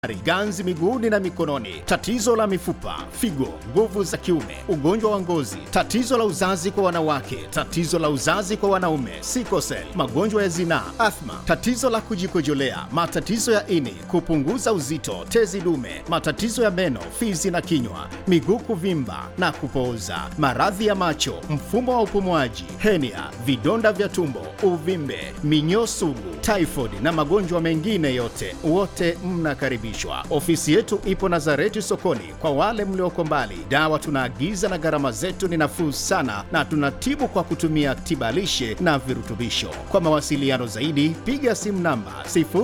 ganzi miguuni na mikononi, tatizo la mifupa, figo, nguvu za kiume, ugonjwa wa ngozi, tatizo la uzazi kwa wanawake, tatizo la uzazi kwa wanaume, sikosel, magonjwa ya zinaa, athma, tatizo la kujikojolea, matatizo ya ini, kupunguza uzito, tezi dume, matatizo ya meno, fizi na kinywa, miguu kuvimba na kupooza, maradhi ya macho, mfumo wa upumuaji, henia, vidonda vya tumbo, uvimbe, minyoo sugu, typhoid na magonjwa mengine yote, wote mnakaribishwa. Ofisi yetu ipo Nazareti sokoni. Kwa wale mlioko mbali, dawa tunaagiza na gharama zetu ni nafuu sana, na tunatibu kwa kutumia tibalishe na virutubisho. Kwa mawasiliano zaidi, piga simu namba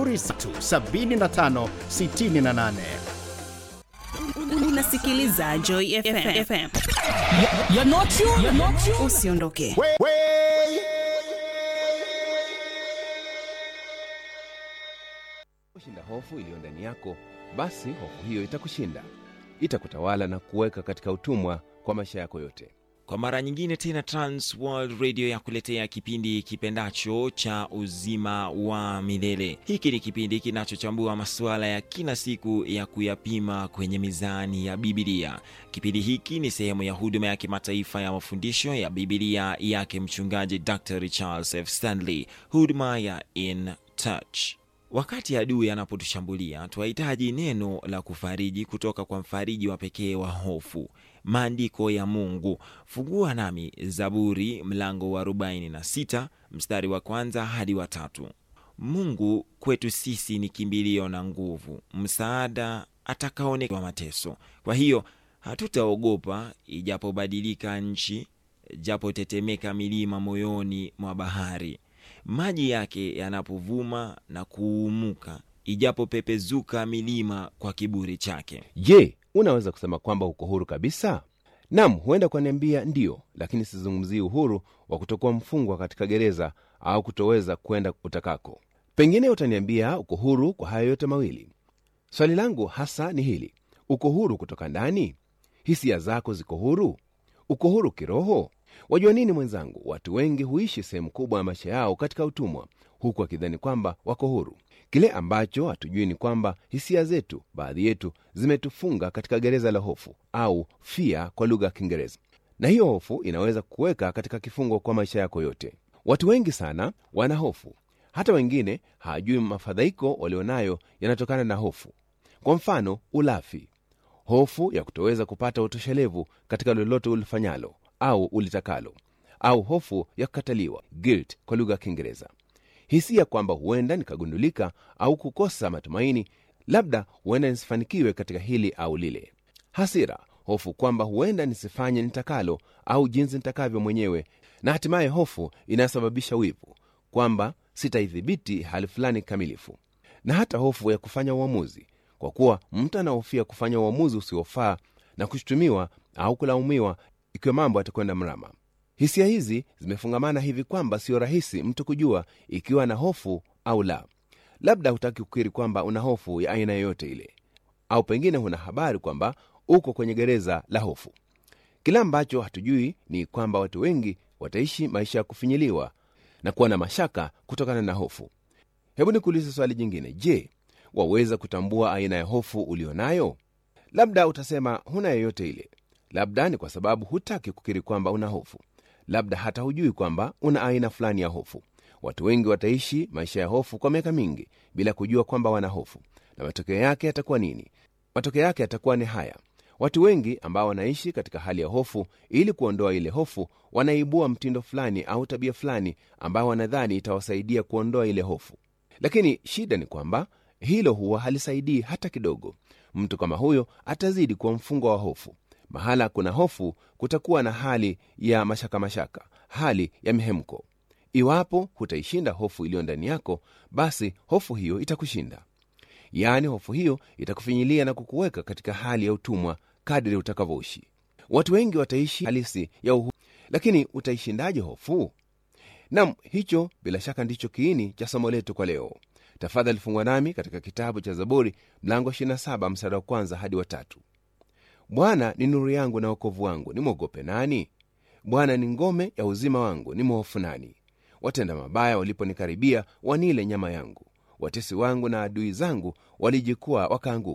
0375 68 unasikiliza Joy FM. FM. You're not you. You're not you. Usiondoke. kushinda hofu iliyo ndani yako basi hofu hiyo itakushinda itakutawala na kuweka katika utumwa kwa maisha yako yote kwa mara nyingine tena trans world radio ya kuletea kipindi kipendacho cha uzima wa milele hiki ni kipindi kinachochambua masuala ya kila siku ya kuyapima kwenye mizani ya bibilia kipindi hiki ni sehemu ya huduma ya kimataifa ya mafundisho ya bibilia yake mchungaji dr charles f stanley huduma ya in touch wakati adui anapotushambulia twahitaji neno la kufariji kutoka kwa mfariji wa pekee wa hofu maandiko ya mungu fungua nami zaburi mlango wa 46 mstari wa kwanza hadi wa tatu mungu kwetu sisi ni kimbilio na nguvu msaada atakaonewa mateso kwa hiyo hatutaogopa ijapobadilika nchi japotetemeka milima moyoni mwa bahari maji yake yanapovuma na kuumuka ijapopepezuka milima kwa kiburi chake je unaweza kusema kwamba uko huru kabisa nam huenda kwaniambia ndiyo lakini sizungumzii uhuru wa kutokuwa mfungwa katika gereza au kutoweza kwenda utakako pengine utaniambia uko huru kwa hayo yote mawili swali langu hasa ni hili uko huru kutoka ndani hisia zako ziko huru uko huru kiroho wajua nini mwenzangu watu wengi huishi sehemu kubwa ya maisha yao katika utumwa huku wakidhani kwamba wako huru kile ambacho hatujui ni kwamba hisia zetu baadhi yetu zimetufunga katika gereza la hofu au fia kwa lugha ya kiingereza na hiyo hofu inaweza kuweka katika kifungo kwa maisha yako yote watu wengi sana wana hofu hata wengine hawajui mafadhaiko walionayo yanatokana na hofu kwa mfano ulafi hofu ya kutoweza kupata utoshelevu katika lolote ulifanyalo au ulitakalo au hofu ya kukataliwa guilt kwa lugha ya kiingereza hisia kwamba huenda nikagundulika au kukosa matumaini labda huenda nisifanikiwe katika hili au lile hasira hofu kwamba huenda nisifanye nitakalo au jinsi nitakavyo mwenyewe na hatimaye hofu inayosababisha wivu kwamba sitaidhibiti hali fulani kamilifu na hata hofu ya kufanya uamuzi kwa kuwa mtu anahofia kufanya uamuzi usiofaa na kushutumiwa au kulaumiwa ikiwa mambo yatakwenda mrama hisia hizi zimefungamana hivi kwamba sio rahisi mtu kujua ikiwa na hofu au la labda hutaki kukiri kwamba una hofu ya aina yoyote ile au pengine huna habari kwamba uko kwenye gereza la hofu kile ambacho hatujui ni kwamba watu wengi wataishi maisha ya kufinyiliwa na kuwa na mashaka kutokana na hofu hebu nikuulize swali jingine je waweza kutambua aina ya hofu ulio nayo labda utasema huna yoyote ile labda ni kwa sababu hutaki kukiri kwamba una hofu labda hata hujui kwamba una aina fulani ya hofu watu wengi wataishi maisha ya hofu kwa miaka mingi bila kujua kwamba wana hofu na matokeo yake yatakuwa nini matokeo yake yatakuwa ni haya watu wengi ambao wanaishi katika hali ya hofu ili kuondoa ile hofu wanaibua mtindo fulani au tabia fulani ambao wanadhani itawasaidia kuondoa ile hofu lakini shida ni kwamba hilo huwa halisaidii hata kidogo mtu kama huyo atazidi kuwa mfungwa wa hofu mahala kuna hofu kutakuwa na hali ya mashaka mashaka hali ya mihemko iwapo hutaishinda hofu iliyo ndani yako basi hofu hiyo itakushinda yaani hofu hiyo itakufinyilia na kukuweka katika hali ya utumwa kadri utakavyoishi watu wengi wataishi halisi ya uhuru lakini utaishindaje hofu nam hicho bila shaka ndicho kiini cha somo letu kwa leo tafadhali fungwa nami katika kitabu cha zaburi mlango 27 msara wa kwanza hadi watatu bwana ni nuru yangu na wokovu wangu nimwogope nani bwana ni ngome ya uzima wangu ni mhofu nani watenda mabaya waliponikaribia wanile nyama yangu watesi wangu na adui zangu walijikwaa wakaanguka